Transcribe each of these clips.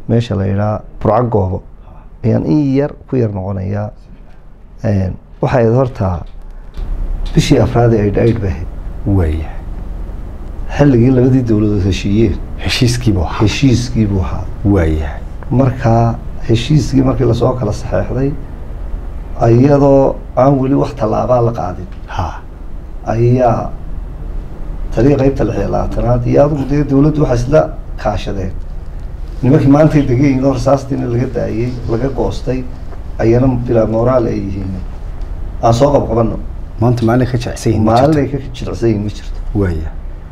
meesha la yidhaha burco goobo ayaan in yar ku yar noqonayaa waxay ahayd horta bishii afraad ee aidh aidh bay ahayd waaya xilligii labadii dowladood heshiiyeen heshiiskiibuu ahaa heshiiskii buu ahaa waaya markaa heshiiskii markii lasoo kala saxeexday iyadoo aan weli wax tallaabaa la qaadin ha ayaa taliya qeybta lix iyo labaatanaad iyo adigu dee dowladdu waxay isla kaashadeen nimankii maantay degayiin oo rasaastiina laga daayey laga goostay ayana bilaa moraal ay yihiin aan soo qabqabano maanta maalin ka jecsan yihiin ma maalin ay jirto. ka jilicsan yihiin ma jirto waaya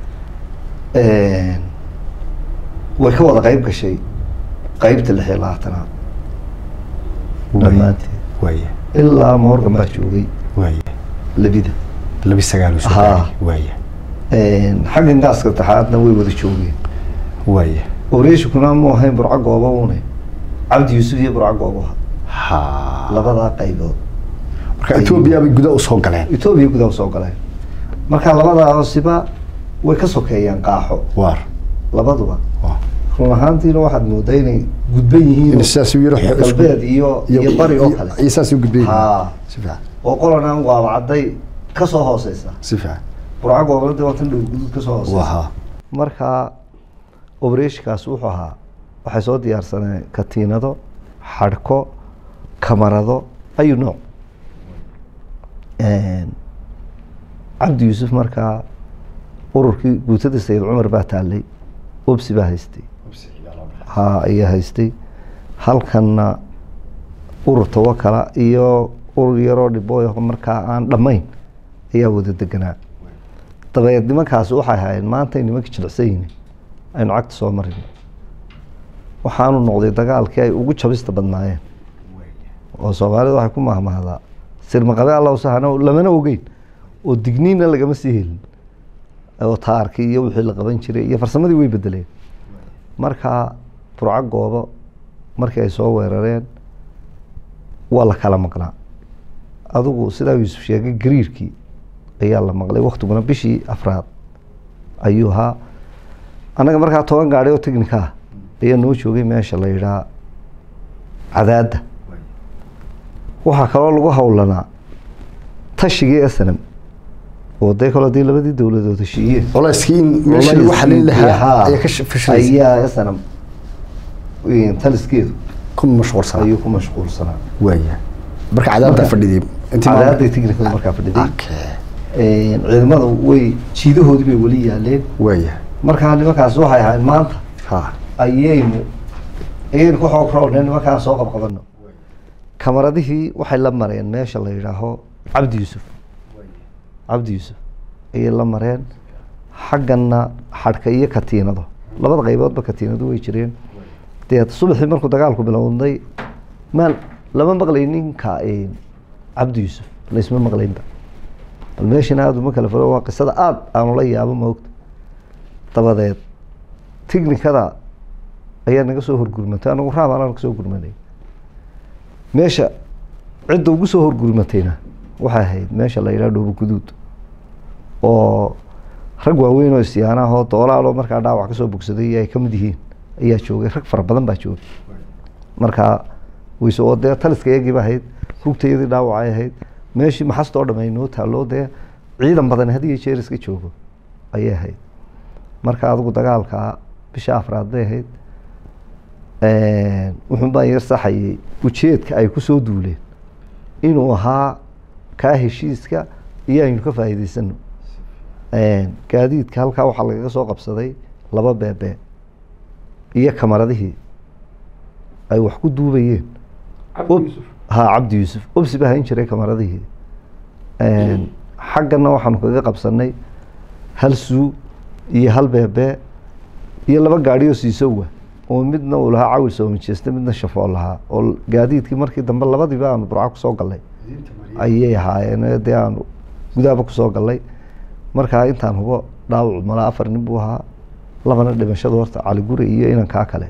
way ka wada qeyb gashay qeybta lix iyo labaatanaad dhammaanteed waaya ilaa morgan baa joogay waaya labida labi sagaal uu soo Haa. gaaray waaya xaggan gaaska taxaadna way wada joogeen waaya oreeshikuna mu ahayn burco goobo une cabdi yuusuf iyo burco goobo ha labadaa qaybood marka etoobiya bay gudaha usoo galeen etoobiya gudaha soo galeen marka labadaa hoosiba way ka sokeeyaan qaaxo waar labaduba waa. run ahaantiina waxaad moodaa inay gudban yihiin in sidaas uu yidhi galbeed iyo iyo bari oo kale iyo saas u gudbay haa si fiican oo qolana waaba cadday ka soo hooseysa si fiican burco goobada waa tan dhow guduud ka soo hooseysa waa marka obreshikaas wuxuu ahaa waxay soo diyaarsaneen katiinado xadhko kamarado ayu nooc cabdi yuusuf markaa ururkii guutadii sayid cumar baa taallay obsi baa haystay ha ayaa haystay halkanna urur tawakala iyo urur yaroo dhibooy markaa aan dhammayn ayaa wada deganaa dabeed nimankaasi waxay ahaayeen maantay nimankii jilicsan yihiin aynu cagta soo marin waxaanu noqday dagaalkii ay ugu jabista badnaayeen oo soomaalida waxay ku mahmahdaa sirmaqabe alla usahana lamana ogeyn oo digniinna lagama sii helin oo taarkii iyo wixii la qaban jiray iyo farsamadii way bedeleen marka burco goobo markii ay soo weerareen waa la kala maqnaa adigu sidaa yuusuf sheegay gariirkii ayaa la maqlay waktiguna bishii afraad ayuu ahaa annaga markaa toban gaadhi oo technica ah ayaa noo joogay meesha la yidhaha cadaadda waxaa kaloo lagu howlanaa tashigii snm oo dee kaloo dee labadii dowladood heshiiyeen oleyskii in meesha lagu xalin lahaa Haa, ayaa ka fashilaysa ayaa snm taliskeedu ku mashquulsanaa ayuu ku mashquulsanaa waaya marka cadaadda Marka- fadhidii intii maal- cadaaday technicada markaa fadhiday Okay. ciidamada way jiidahoodii bay weli yaaleen waaya markaa nimankaas waxay ahayd maanta ha ayaynu ayaynu ku xoog roolnay nimankaan soo qabqabano kamaradihii waxay la mareen meesha la yidhaaho cabdi yuusuf cabdi yuusuf ayay la mareen xagganna xadhka iyo katiinado labada qayboodba katiinado way jireen dee subaxii markuu dagaalku bilowday maan lama maqlay ninka cabdi yuusuf laysma maqlaynba bal meeshana aada uma kala furo waa qisada aada aanu la yaabo maogta dabadeed tignikada ayaa naga soo horgurmatay anagu raab anaan kasoo gurmanay meesha cidda ugu soo horgurmatayna waxay ahayd meesha la yidhaha dhoobo guduud oo rag waaweyn oo isyaanaahoo doolaaloo markaa dhaawac kasoo bogsaday ay kamid yihiin ayaa joogay rag fara badan baa joogay markaa wayse oo dee taliska iyagiiba ahayd rugtayadii dhaawacay ahayd meeshii maxasta oo dhamay noo taalloo dee ciidan badan had iyo jeer iska joogo ayay ahayd marka adigu dagaalka bisha afraad bay ahayd wuxuun baan yar saxayay ujeedka ay kusoo duuleen inuu ahaa kaa heshiiska iyo aynu ka faa'iidaysano gaadiidka halkaa waxaa lagaga soo qabsaday laba beebe iyo kamaradihii ay wax ku duubayeen ha cabdi yuusuf obsi baa hayn jiray kamaradihii xaggana waxaanu kaga qabsanay hal suu iyo hal beebe iyo laba gaadhi oo siisowa oo midna uu lahaa cawil soomajeeste midna shafoo lahaa oo gaadiidkii markii dambe labadiiba aanu burco kusoo galnay ayay ahaayeen dee aanu gudaaba kusoo galnay markaa intaan hubo dhaawacu malaa afar nin buu ahaa labana dhimashada horta cali guri iyo inankaa kale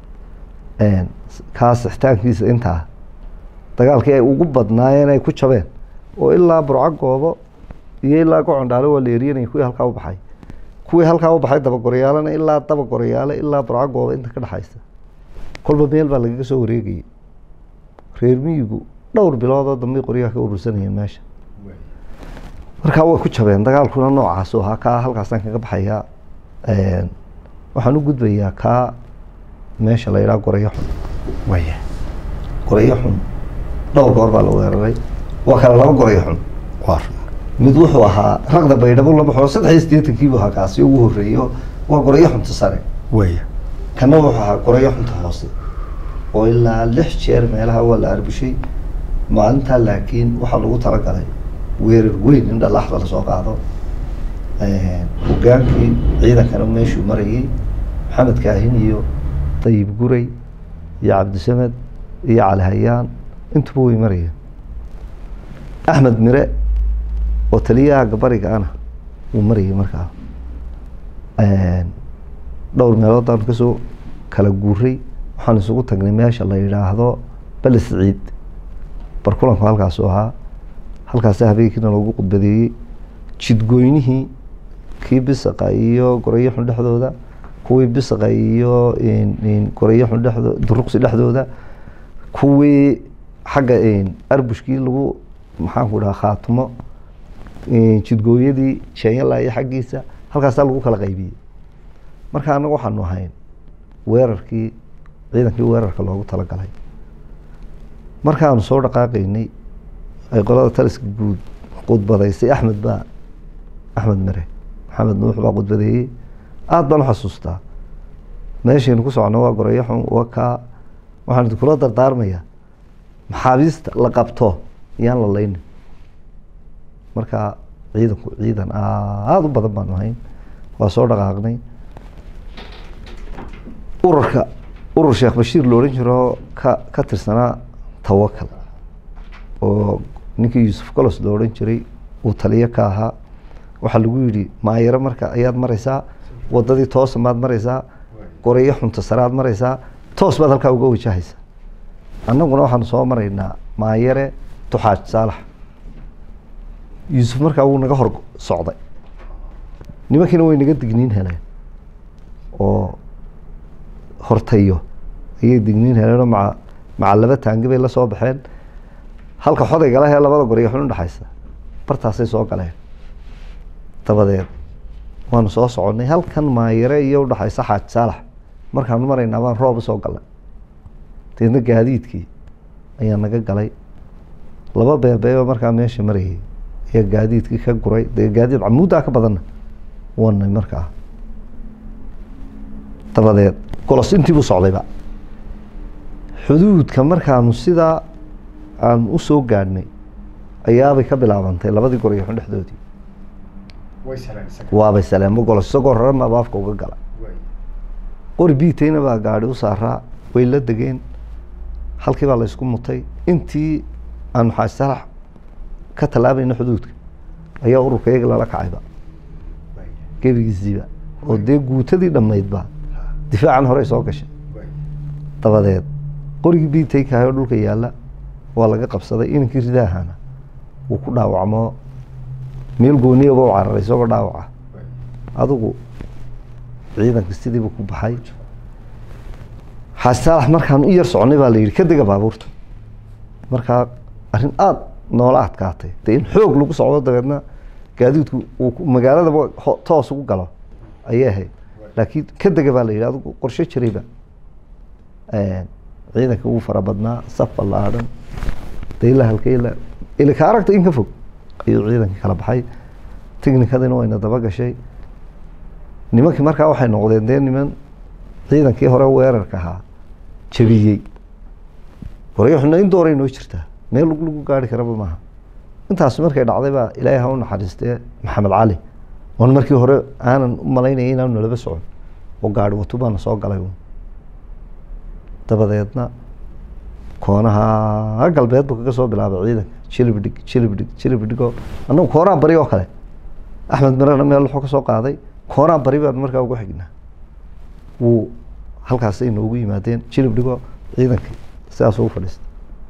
kaa sixitaankiisa intaa dagaalkii ay ugu badnaayeen ay ku jabeen oo ilaa burco goobo iyo ilaa gocondhaale waa la eriyanaya kuwii halkaa u baxay kuwii halkaa u baxay dabagoryaalana ilaa dabagorayaale ilaa burco goobo inta ka dhexaysa kolba meel baa lagaga soo wareegayay reer miyigu dhowr biloodoo dambay qoryaha ka urursanayeen meesha markaa way ku jabeen dagaalkuna noocaasu ahaa kaa halkaasaan kaga baxayaa waxaan u gudbayaa kaa meesha la yidhaha gorayo xun waya gorayo xun dhowr goor baa la weeraray waa kale laba gorayo xun waa mid wuxuu ahaa raqda baydhabo laba xoo saddex iyo siddeetankii buu ahaa kaasi ugu horreeyo waa gorayo xunta sare waya kana wuxuu ahaa gorayo xunta hoose oo ilaa lix jeer meelaha waa la arbushay maalintaa laakiin waxaa lagu talagalay weerar weyn in dhalaxda lasoo qaado hogaankii ciidankana meeshuu marayay maxamed kaahin iyo dayib guray iyo cabdisamed iyo cali hayaan intuba way marayeen axmed mire oo taliyaha gabariga ana wuu marayay markaa dhowr meelood baan kasoo kala guuray waxaan isugu tagnay meesha la yidhaahdo bele siciid barkulanku halkaasu ahaa halkaasa habeenkiina loogu khudbadeeyey jidgoynihii kii bisaqa iyo gorayo xun dhexdooda kuwii bisaqa iyo gorayo xun dhexdoo duruqsi dhexdooda kuwii xagga arbushkii lagu maxaanku dhaha khaatimo jidgooyadii jenyala iyo xaggiisa halkaasaa lagu kala qaybiyey marka anaga waxaanu ahayn weerarkii ciidankii weerarka loogu talagalay markaanu soo dhaqaaqaynay ay qolada taliska guud khudbadaysay axmed baa axmed mere maxamed nuux baa khudbadeeyey aada baan u xasuustaa meeshaynu ku socno waa gorayo xun waa kaa waxaan idinkula dardaarmayaa maxaabiista la qabto yaan la laynin marka ciidanku ciidan aada u badan baanu ahayn waa soo dhaqaaqnay ururka urur sheekh bashiir lo odhan jiro ka ka tirsanaa tawakal oo ninkii yuusuf colos lo odhan jiray uu taliyo ka ahaa waxaa lagu yidhi maayaro marka ayaad mareysaa wadadii toosa maad mareysaa goreyo xunta saraad mareysaa toos baad halkaa uga wajahaysa annaguna waxaanu soo maraynaa maayare tuxaaj saalax yuusuf markaa wuu naga hor socday nimankiina way naga digniin heleen oo hortayo ayay digniin heleenoo maa maca laba taangi bay la soo baxeen halka xodaygala hee labada goreyo xun udhexaysa bartaasay soo galeen dabadeed waanu soo soconnay halkan maayare iyo udhexaysa xaaj saalax markaanu maraynaa baan roob usoo galay deedna gaadiidkii ayaa naga galay laba beebeeba markaa meesha marayay ayaa gaadiidkii ka guray dee gaadiid camuuddaa ka badanna wanay markaa dabadeed golos intii buu socdayba xuduudka markaanu sidaa aan u soo gaadhnay ayaabay ka bilaabantay labadii gorayo xun dhexdoodii waabay saleemo golos isagoo raran baaba afka uga gala qori biitayna baa gaadhi u saaraa way la degeen halkii baa la isku mutay intii aanu xaaj salax ka tallaabayna xuduudka ayaa ururka iyaga lala kacayba gebigiisiiba oo dee guutadii dhammaydba difaacan horey soo gashay dabadeed qorigii biitaykahay oo dhulka yaalla waa laga qabsaday inankii ridaahana wuu ku dhaawacmo meel gooniyaba u cararay isagoo dhaawaca adigu ciidanka sidiiba ku baxay xasaalax markaan u yar soconay baa la yidhi ka dega baabuurta markaa arrin aada noola adkaatay dee in xoog lagu socdo dabeedna gaadiidku uu magaaladaba toos ugu galo ayay ahayd laakiin ka dega baa la yidhi adigu qorshe jirayba ciidanka ugu fara badnaa saf ballaadhan dee ilaa halka ilaa ila ka aragta in ka fog ayuu ciidankii kala baxay technikadiina wayna daba gashay nimankii markaa waxay noqdeen dee niman ciidankii hore weerarka ahaa jabiyey gorayo xuna in dooray noo jirtaa meel lug lagu gaari karaba maaha intaas markay dhacday baa ilaahay ha u naxariistee maxamed cali oon markii hore aanan u malaynaya inaanu nalaba socon oo gaari wato baana soo galay dabadeedna koonaha galbeed buu kaga soo bilaabay ciidanka jilibdhig jilibdhig jilibdhigoo annagu koonaa bari oo kale axmed mirana meel wuxuu ka soo qaaday koonaa bari baanu markaa ugu xignaa wuu halkaasay noogu yimaadeen jilibdhigoo ciidankii sidaas ugu fadhiista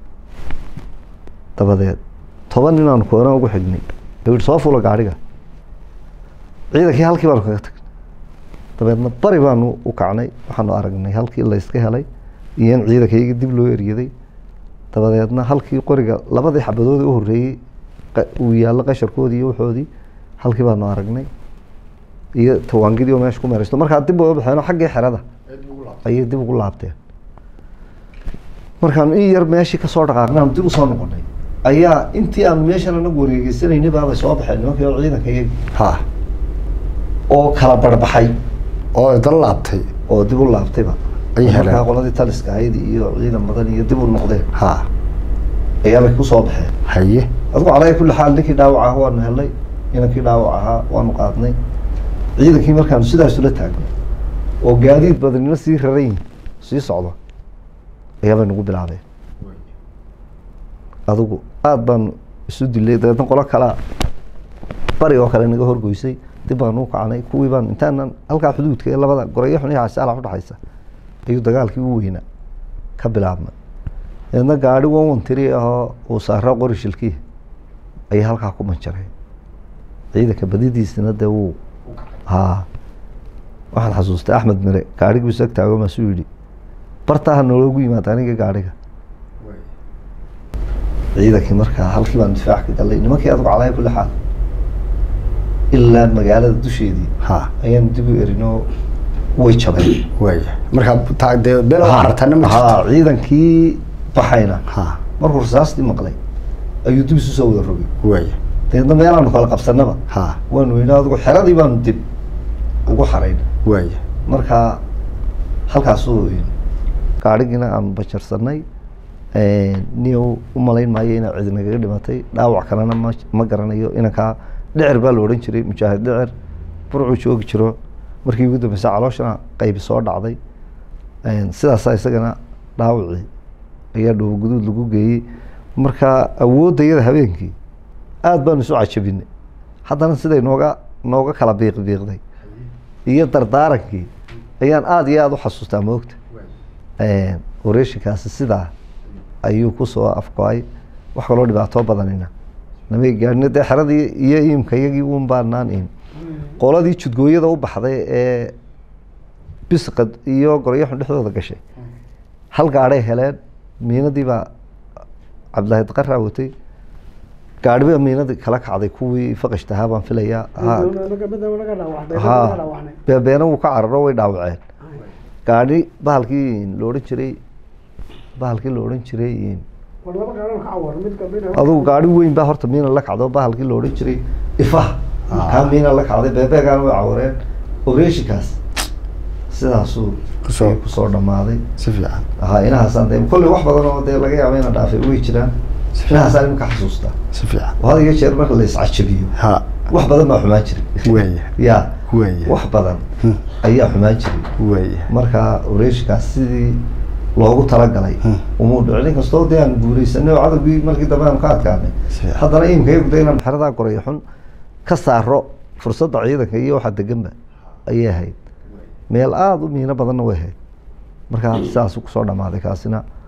dabadeed toban ninaanu koonaa ugu xignay yidhi soo fula gaadhiga ciidankii halkii baanu kaga tagnay dabeedna bari baanu u kacnay waxaanu aragnay halkii layska helay iyo in ciidankayga dib loo eryaday dabadeedna halkii qoriga labadii xabadood ee u horreeyey qa- uu yaallo qasharkoodii iyo waxoodii halkii baanu aragnay iyo tawaangidii oo meesha ku meeraysto markaa dib uga baxeen oo xaggii xerada ayay dib ugu laabteen markaan in yar meeshii kasoo dhaqaaqnay aanu dib usoo noqonay ayaa intii aanu meeshan anagu wareegeysanaynay baabay soo baxeen nimankii oo ciidanka iyagi ha oo kala barbaxay oo dal laabtay oo dib u laabtayba Ay heleen. markaa qoladii taliska ahayd iyo ciidan badan iyo dib u noqdeen ha ayaabay kusoo baxeen haye adigu calaa kulli xaal ninkii dhaawac ahaa waanu helay inankii dhaawac ahaa waanu qaadnay ciidankii markaanu sidaas ula taagnay oo gaadiid badanina sii raran yihin sii socdo ayaabay nagu bilaabeen adigu aada baanu isu dilay dabeedna qolo kalea bari oo kale naga horgoysay dib baanu u kacnay kuwii baanu intaanan halkaa xuduudka ee labada goreyo xun iyo xasaalax udhaxaysa ayuu dagaalkii u weynaa ka bilaabmay dabeedna gaari wan wan tiri ahoo uu saaro qori shilkii ayay halkaa ku manjaray ciidanka badidiisina dee wuu haa waxaan xasuustay axmed mire gaarigii isag taago maasuu yidhi bartaaha nooloogu yimaada aniga gaariga ciidankii markaa halkii baan difaac ka galay nimankii adigu calaa kulli xaal ilaa magaalada dusheedii ha ayaan dib u erinoo way jabeen waaya markaa taa dee beel oo cartana ma ha jirto ciidankii baxayna ha markuu rasaastii maqlay ayuu dib isu soo wada rogay waaya dabeedna meelaanu kala qabsanaba ha waanu yidhi adigu xeradii baanu dib ugu xarayn waaya markaa halkaasuu gaadhigiina aanu bajarsanay niyow u malayn maayo inaa cidi nagaga dhimatay dhaawac kalena ma ma garanayo inankaa dhicir baa la odhan jiray mujaahid dhicir burcuu joogi jiro markii ugu dambeysa calooshana qaybi soo dhacday sidaasaa isagana dhaawacii ayaa dhoobo guduud lagu geeyey marka awoodda iyada habeenkii aada baanu isu cajabinay haddana siday nooga nooga kala biiq biiqday iyo dardaarankii ayaan aada iyo aada u xasuustaa moogta oreeshinkaasi sidaa ayuu kusoo afgo-ay wax kaloo dhibaatoo badanina namay gaadhina dee xeradii iyo iimka iyagii uun baanaan iim qoladii judgooyada u baxday ee bisqad iyo goryaxun dhexdooda gashay hal gaadhay heleen miinadii baa cabdilaahi daqaraa watay gaadhi baa miinadii kala kacday kuwii faqashtahaa baan filayaa ha ha beebeena wuu ka cararo way dhaawaceen gaadhi bahalkii la odhan jiray bahalkii la odhan jiray adugu gaadhi weyn baa horta miina la kacdo bahalkii la odhan jiray ifaha kaa miina la kacday beebeegaana way cawareen oreeshinkaas sidaasuu Kusoo- ayuu kusoo dhammaaday si fiican ha inahaasaan dee kolley wax badan oo dee laga yaaba inaan dhaafay way jiraan inahaasaan imika xasuustaa si fiican oo had iyo jeer marka la iscajabiyo ha wax badan baa xumaan jiray waaya ya waaya wax badan ayaa xumaan jiray waaya marka oreeshikaas sidii loogu talagalay Hmm. umuu dhicin inkastoo dee aan guuleysanay oo cadowgii markii dambe aanu ka adkaanay Si- haddana iimka iyagu de inaan xeradaa goreyo xun ka saaro fursadda ciidanka iyo waxa deganba ayay ahayd meel aada u miino badanna way ahayd marka sidaasuu kusoo dhammaaday kaasina